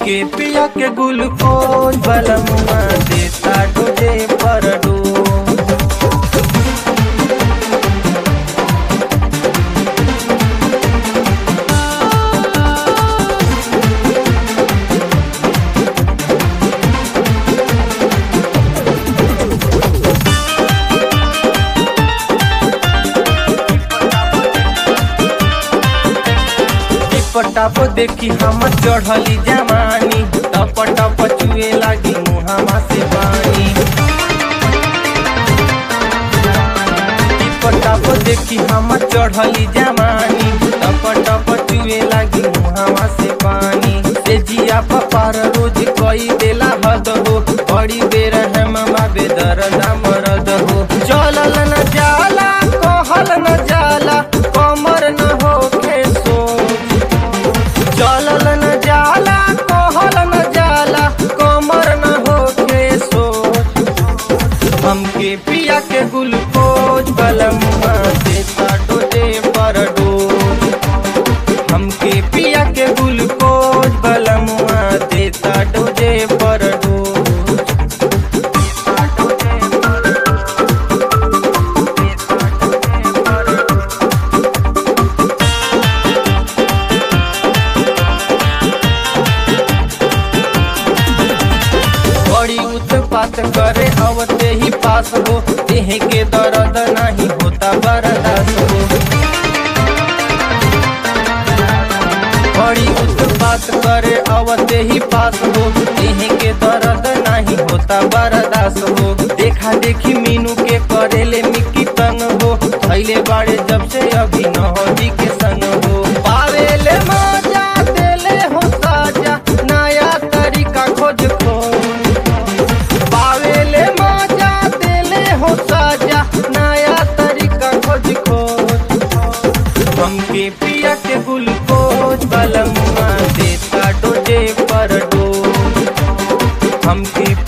हमके पिया के ग्लूकोज बलमुआ देता डोजे पर डोज टप देखी हम चढ़ली जवानी टप टप चुए लागी मुहामा से पानी टप टप देखी हम चढ़ली जवानी टप टप चुए लागी मुहामा से पानी से जिया पपार रोज कई देला हद हो बड़ी बेर हम बाबे दरदा मरद हो चलल न जाला कहल न जाला कमर न होखे सोच चलल न जाला कहल न जाला कमर न होके सोच हमके पिया के ग्लूकोज बलमुआ देता डोजे पर डोज हमके पिया के ग्लूकोज बलमुआ देता डोजे पर डोज देता डोजे पर डोज। देता डोजे पर डोज। बड़ी उत्पात करे अवते ही पास हो देह के दर्द नहीं होता बर्दाश्त हो बड़ी उत्पात करे अवते ही पास हो देह के दर्द नहीं होता बर्दाश्त हो देखा देखी मीनू के करेले मिक्की तंग हो थैले बाड़े जब से अभी नहदी के संग हो पावेले मजा देले हो साजा नया तरीका खोज खोज पावेले मजा देले हो साजा नया तरीका खोज खोज हमके पिया के ग्लूकोज बलमुआ देता डोजे पर डोज हमके